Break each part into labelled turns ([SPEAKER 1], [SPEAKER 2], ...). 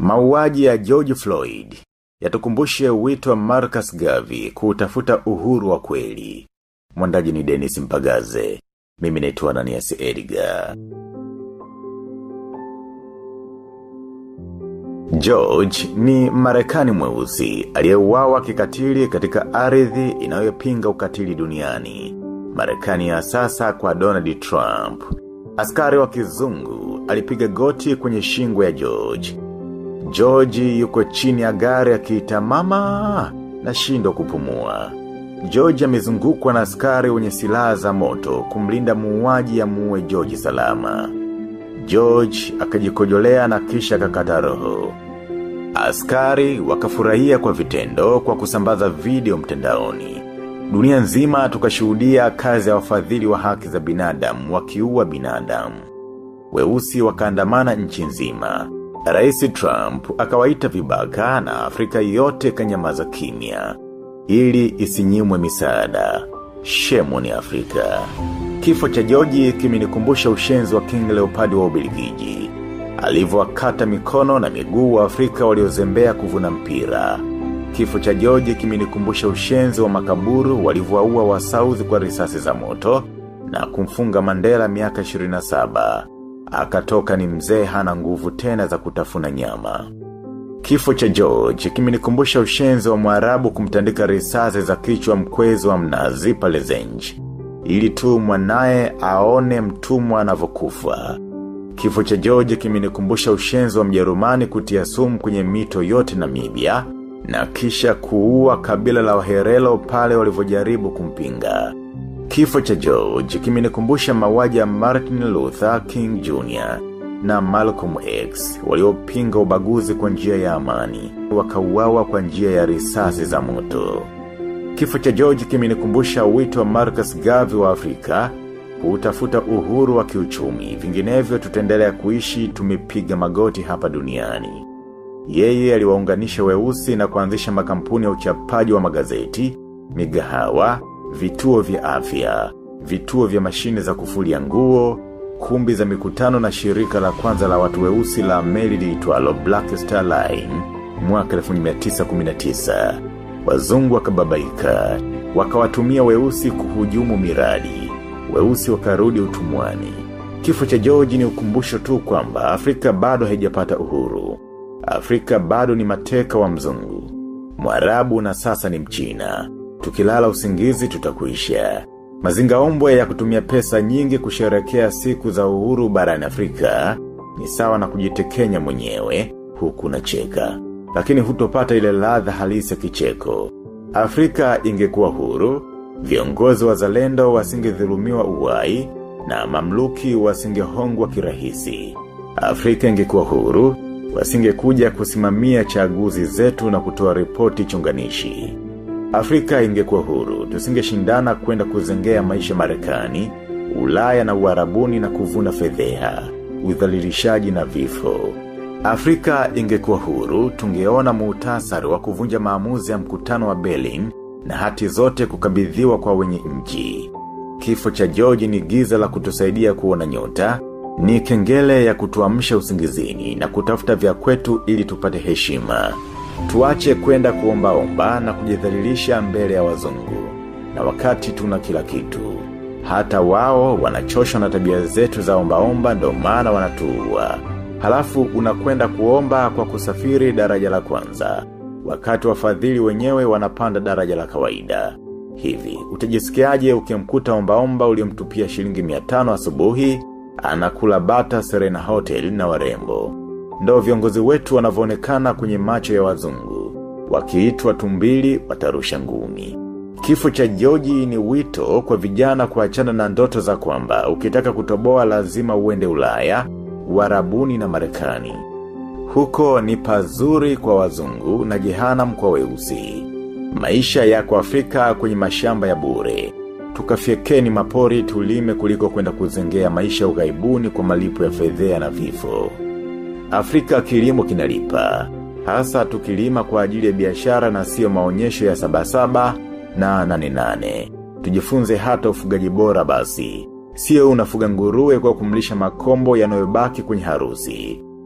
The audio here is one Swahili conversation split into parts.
[SPEAKER 1] Mauaji ya George Floyd yatukumbushe wito wa Marcus Garvey kutafuta uhuru wa kweli. Mwandaji ni Dennis Mpagaze. Mimi naitwa Ananias Edgar. George ni marekani mweusi aliyeuawa kikatili katika ardhi inayopinga ukatili duniani. Marekani ya sasa kwa Donald Trump. Askari wa kizungu alipiga goti kwenye shingo ya George. George yuko chini ya gari akiita mama na shindo kupumua. George amezungukwa na askari wenye silaha za moto kumlinda muuaji ya muue George salama. George akajikojolea na kisha kakata roho. Askari wakafurahia kwa vitendo kwa kusambaza video mtendaoni. Dunia nzima tukashuhudia kazi ya wafadhili wa haki za binadamu wakiua binadamu. Weusi wakaandamana nchi nzima. Rais Trump akawaita vibaka na Afrika yote kanyamaza kimya ili isinyimwe misaada. Shemu ni Afrika. Kifo cha George kimenikumbusha ushenzi wa King Leopard wa Ubelgiji. Alivyowakata mikono na miguu wa Afrika waliozembea kuvuna mpira. Kifo cha George kimenikumbusha ushenzi wa makaburu walivyowaua wa South kwa risasi za moto na kumfunga Mandela miaka 27. Akatoka ni mzee hana nguvu tena za kutafuna nyama. Kifo cha George kimenikumbusha ushenzi wa mwarabu kumtandika risasi za kichwa mkwezi wa mnazi pale zenji. Ili tu mwanae aone mtumwa anavyokufa. Kifo cha George kimenikumbusha ushenzi wa mjerumani kutia sumu kwenye mito yote Namibia na kisha kuua kabila la waherelo pale walivyojaribu kumpinga. Kifo cha George kimenikumbusha mauaji ya Martin Luther King Jr. na Malcolm X waliopinga ubaguzi kwa njia ya amani, wakauawa kwa njia ya risasi za moto. Kifo cha George kimenikumbusha wito wa Marcus Garvey wa Afrika kutafuta uhuru wa kiuchumi, vinginevyo tutaendelea kuishi tumepiga magoti hapa duniani. Yeye aliwaunganisha weusi na kuanzisha makampuni ya uchapaji wa magazeti, migahawa, vituo vya afya, vituo vya mashine za kufulia nguo, kumbi za mikutano na shirika la kwanza la watu weusi la meli liitwalo Black Star Line mwaka 1919. Wazungu wakababaika, wakawatumia weusi kuhujumu miradi, weusi wakarudi utumwani. Kifo cha George ni ukumbusho tu kwamba Afrika bado haijapata uhuru. Afrika bado ni mateka wa mzungu. Mwarabu na sasa ni mchina. Tukilala usingizi tutakuisha. Mazinga ombwe ya kutumia pesa nyingi kusherekea siku za uhuru barani Afrika ni sawa na kujitekenya mwenyewe huku na cheka. Lakini hutopata ile ladha halisi ya kicheko. Afrika ingekuwa huru, viongozi wa zalendo wasingedhulumiwa uwai na mamluki wasingehongwa kirahisi. Afrika ingekuwa huru, wasingekuja kusimamia chaguzi zetu na kutoa ripoti chunganishi. Afrika ingekuwa huru, tusingeshindana kwenda kuzengea maisha marekani, ulaya na uarabuni na kuvuna fedheha, udhalilishaji na vifo. Afrika ingekuwa huru, tungeona muhtasari wa kuvunja maamuzi ya mkutano wa Berlin na hati zote kukabidhiwa kwa wenye nchi. Kifo cha George ni giza la kutusaidia kuona nyota, ni kengele ya kutuamsha usingizini na kutafuta vya kwetu ili tupate heshima. Tuache kwenda kuomba omba na kujidhalilisha mbele ya wazungu. Na wakati tuna kila kitu. Hata wao wanachoshwa na tabia zetu za omba omba ndo maana wanatuua. Halafu unakwenda kuomba kwa kusafiri daraja la kwanza. Wakati wafadhili wenyewe wanapanda daraja la kawaida. Hivi, utajisikiaje ukimkuta omba omba uliomtupia shilingi 500 asubuhi, anakula bata Serena Hotel na warembo. Ndo viongozi wetu wanavyoonekana kwenye macho ya wazungu. Wakiitwa tumbili watarusha ngumi. Kifo cha George ni wito kwa vijana kuachana na ndoto za kwamba ukitaka kutoboa lazima uende Ulaya, Uarabuni na Marekani. Huko ni pazuri kwa wazungu na jehanam kwa weusi. Maisha yako Afrika kwenye mashamba ya bure. Tukafiekeni mapori tulime kuliko kwenda kuzengea maisha ughaibuni kwa malipo ya fedhea na vifo. Afrika kilimo kinalipa. Hasa tukilima kwa ajili ya biashara na sio maonyesho ya sabasaba na nane nane. Tujifunze hata ufugaji bora basi. Sio unafuga nguruwe kwa kumlisha makombo yanayobaki kwenye harusi.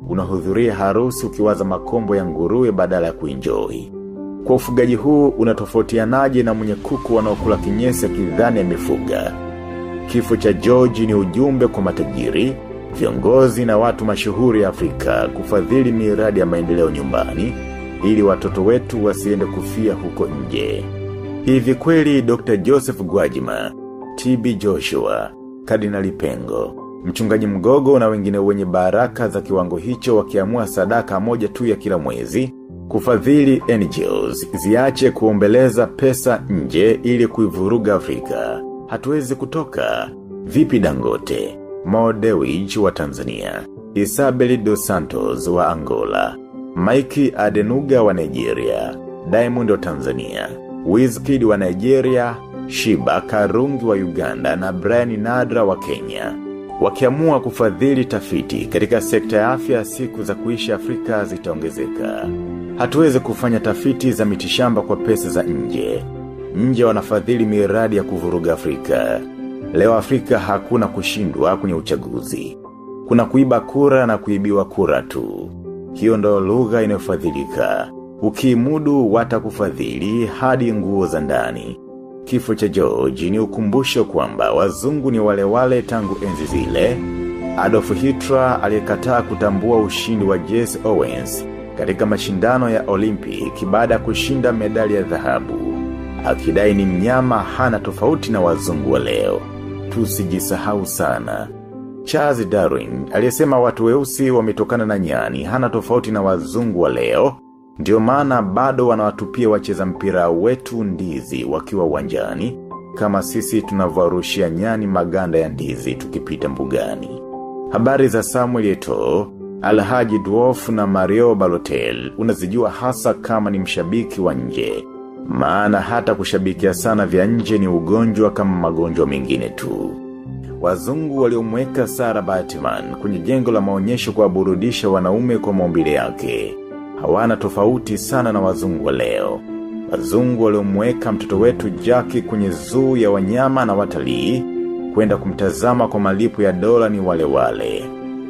[SPEAKER 1] unahudhuria harusi ukiwaza makombo ya nguruwe badala ya kuenjoy. Kwa ufugaji huu unatofautianaje na mwenye kuku wanaokula kinyesi akidhani amefuga. Kifo cha George ni ujumbe kwa matajiri, viongozi na watu mashuhuri Afrika kufadhili miradi ya maendeleo nyumbani ili watoto wetu wasiende kufia huko nje. Hivi kweli Dr. Joseph Gwajima, TB Joshua, Kardinali Pengo, mchungaji mgogo na wengine wenye baraka za kiwango hicho wakiamua sadaka moja tu ya kila mwezi, kufadhili NGOs, ziache kuombeleza pesa nje ili kuivuruga Afrika. Hatuwezi kutoka. Vipi dangote, Mo Dewji wa Tanzania, Isabel dos Santos wa Angola, Mikey Adenuga wa Nigeria, Diamond wa Tanzania, Wizkid wa Nigeria, Shiba Karungi wa Uganda na Brian Nadra wa Kenya. Wakiamua kufadhili tafiti katika sekta ya afya siku za kuishi Afrika zitaongezeka. Hatuwezi kufanya tafiti za mitishamba kwa pesa za nje. Nje wanafadhili miradi ya kuvuruga Afrika. Leo Afrika hakuna kushindwa kwenye uchaguzi. Kuna kuiba kura na kuibiwa kura tu. Hiyo ndo lugha inayofadhilika. Ukimudu watakufadhili hadi nguo za ndani. Kifo cha George ni ukumbusho kwamba wazungu ni wale wale tangu enzi zile. Adolf Hitler aliyekataa kutambua ushindi wa Jesse Owens katika mashindano ya Olympic baada ya kushinda medali ya dhahabu. Akidai ni mnyama hana tofauti na wazungu wa leo. Tusijisahau sana. Charles Darwin aliyesema watu weusi wametokana na nyani hana tofauti na wazungu wa leo. Ndio maana bado wanawatupia wacheza mpira wetu ndizi wakiwa uwanjani kama sisi tunavyorushia nyani maganda ya ndizi tukipita mbugani. Habari za Samuel Eto'o, Alhaji Dwarf na Mario Balotel unazijua hasa kama ni mshabiki wa nje. Maana hata kushabikia sana vya nje ni ugonjwa kama magonjwa mengine tu. Wazungu waliomweka Sarah Batman kwenye jengo la maonyesho kwa burudisha wanaume kwa maumbile yake. Hawana tofauti sana na wazungu wa leo. Wazungu waliomweka mtoto wetu Jackie kwenye zuu ya wanyama na watalii kwenda kumtazama kwa malipo ya dola ni wale wale.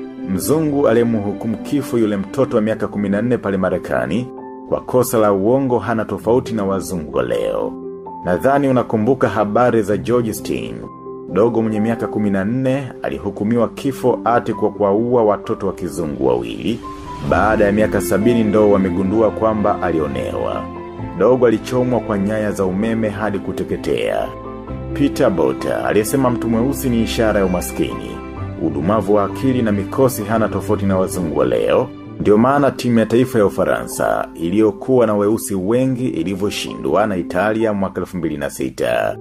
[SPEAKER 1] Mzungu aliyemhukumu kifo yule mtoto wa miaka 14 pale Marekani kwa kosa la uongo hana tofauti na wazungu wa leo. Nadhani unakumbuka habari za George Steen. Dogo mwenye miaka 14 alihukumiwa kifo ati kwa kuwaua watoto wa kizungu wawili. Baada ya miaka sabini ndo wamegundua kwamba alionewa. Dogo alichomwa kwa nyaya za umeme hadi kuteketea. Peter Bota aliyesema mtu mweusi ni ishara ya umaskini. Udumavu wa akili na mikosi hana tofauti na wazungu wa leo. Ndio maana timu ya taifa ya Ufaransa iliyokuwa na weusi wengi ilivyoshindwa na Italia mwaka 2006.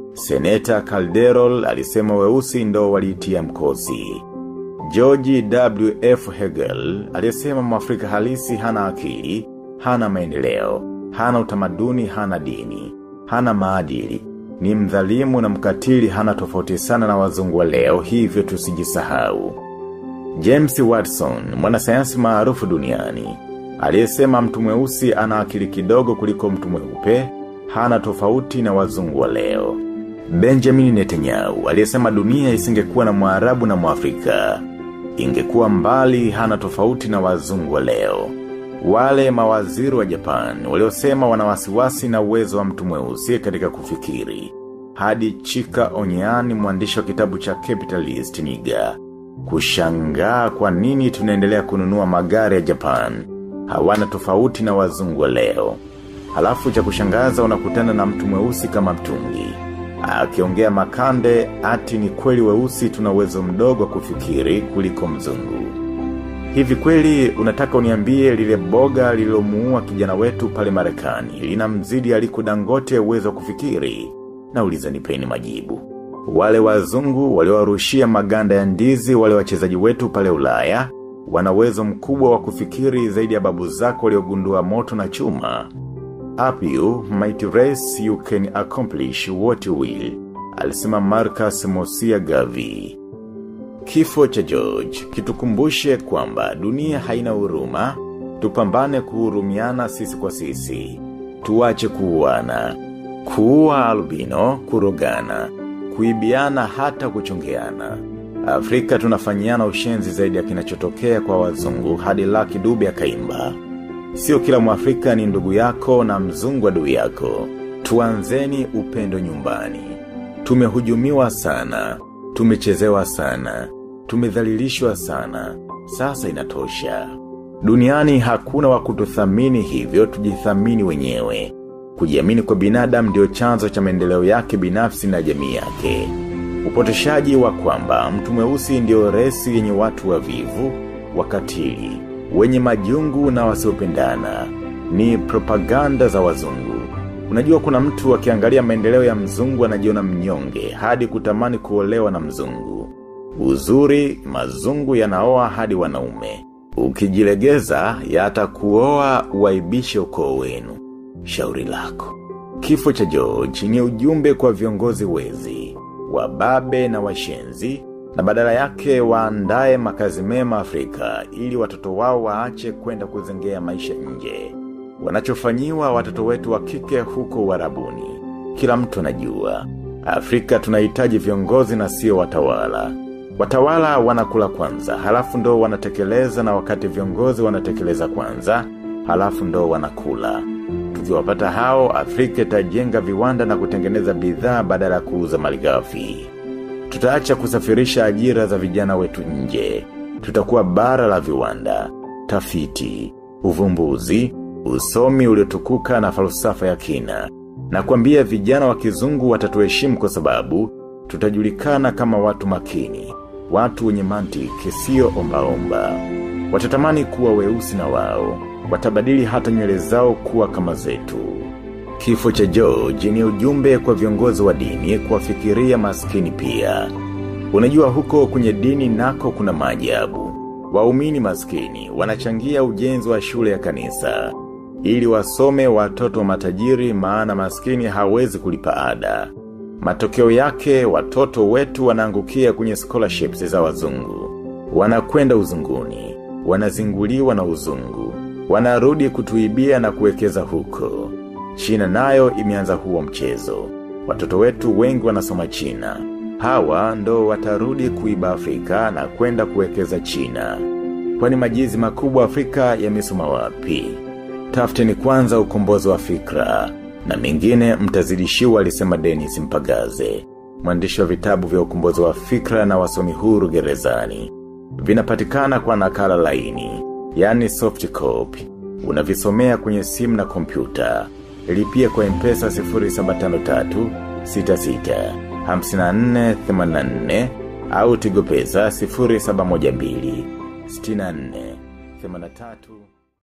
[SPEAKER 1] Seneta Calderol alisema weusi ndo waliitia mkosi. George W.F. Hegel aliyesema mwafrika halisi hana akili, hana maendeleo, hana utamaduni, hana dini, hana maadili. Ni mdhalimu na mkatili hana tofauti sana na wazungu wa leo hivyo tusijisahau. James Watson, mwanasayansi maarufu duniani, aliyesema mtu mweusi ana akili kidogo kuliko mtu mweupe, hana tofauti na wazungu wa leo. Benjamin Netanyahu, aliyesema dunia isingekuwa na mwarabu na mwafrika. Ingekuwa mbali hana tofauti na wazungu wa leo. Wale mawaziri wa Japan, waliosema wanawasiwasi na uwezo wa mtu mweusi katika kufikiri. Hadi Chika Onyani mwandishi wa kitabu cha Capitalist Niga. Kushangaa kwa nini tunaendelea kununua magari ya Japan. Hawana tofauti na wazungu wa leo. Halafu cha kushangaza unakutana na mtu mweusi kama mtungi. Akiongea makande ati ni kweli weusi tuna uwezo mdogo wa kufikiri kuliko mzungu. Hivi kweli unataka uniambie lile boga lilomuua kijana wetu pale Marekani lina mzidi aliko dangote uwezo wa kufikiri na uliza nipeni majibu. Wale wazungu waliowarushia maganda ya ndizi wale wachezaji wetu pale Ulaya wana uwezo mkubwa wa kufikiri zaidi ya babu zako waliogundua moto na chuma. Up you might race you can accomplish what you will. Alisema Marcus Mosia Gavi. Kifo cha George, kitukumbushe kwamba dunia haina huruma, tupambane kuhurumiana sisi kwa sisi. Tuache kuuana, kuua albino, kurogana, kuibiana hata kuchongeana. Afrika tunafanyiana ushenzi zaidi ya kinachotokea kwa wazungu hadi laki dube akaimba. Sio kila mwafrika ni ndugu yako na mzungu adui yako. Tuanzeni upendo nyumbani. Tumehujumiwa sana. Tumechezewa sana. Tumedhalilishwa sana. Sasa inatosha. Duniani hakuna wa kututhamini hivyo tujithamini wenyewe. Kujiamini kwa binadamu ndio chanzo cha maendeleo yake binafsi na jamii yake. Upotoshaji wa kwamba mtu mweusi ndio resi yenye watu wavivu, wakatili, wenye majungu na wasiopendana ni propaganda za wazungu. Unajua kuna mtu akiangalia maendeleo ya mzungu anajiona mnyonge hadi kutamani kuolewa na mzungu. Uzuri, mazungu yanaoa hadi wanaume. Ukijilegeza yatakuoa uaibishe ukoo wenu. Shauri lako. Kifo cha George ni ujumbe kwa viongozi wezi, wababe na washenzi, na badala yake waandae makazi mema Afrika ili watoto wao waache kwenda kuzengea maisha nje. Wanachofanyiwa watoto wetu wa kike huko warabuni. Kila mtu anajua. Afrika tunahitaji viongozi na sio watawala. Watawala wanakula kwanza, halafu ndo wanatekeleza na wakati viongozi wanatekeleza kwanza, halafu ndo wanakula. Tukiwapata hao, Afrika itajenga viwanda na kutengeneza bidhaa badala ya kuuza malighafi. Tutaacha kusafirisha ajira za vijana wetu nje. Tutakuwa bara la viwanda, tafiti, uvumbuzi, usomi uliotukuka na falsafa ya kina. Na kuambia vijana wa kizungu watatuheshimu kwa sababu, tutajulikana kama watu makini, watu wenye mantiki sio omba-omba. Watatamani kuwa weusi na wao, watabadili hata nywele zao kuwa kama zetu. Kifo cha George ni ujumbe kwa viongozi wa dini kuwafikiria maskini pia. Unajua huko kwenye dini nako kuna maajabu. Waumini maskini wanachangia ujenzi wa shule ya kanisa. Ili wasome watoto wa matajiri maana maskini hawezi kulipa ada. Matokeo yake watoto wetu wanaangukia kwenye scholarships za wazungu. Wanakwenda uzunguni, wanazinguliwa na uzungu. Wanarudi kutuibia na kuwekeza huko. China nayo imeanza huo mchezo. Watoto wetu wengi wanasoma China. Hawa ndo watarudi kuiba Afrika na kwenda kuwekeza China. Kwani majizi makubwa Afrika yamesoma wapi? Tafuteni kwanza ukombozi wa fikra na mengine mtazidishiwa alisema Dennis Mpagaze. Mwandishi wa vitabu vya ukombozi wa fikra na wasomi huru gerezani. Vinapatikana kwa nakala laini, yani soft copy. Unavisomea kwenye simu na kompyuta. Lipia kwa mpesa 0753 66 54 84 au tigo pesa 0712 64 83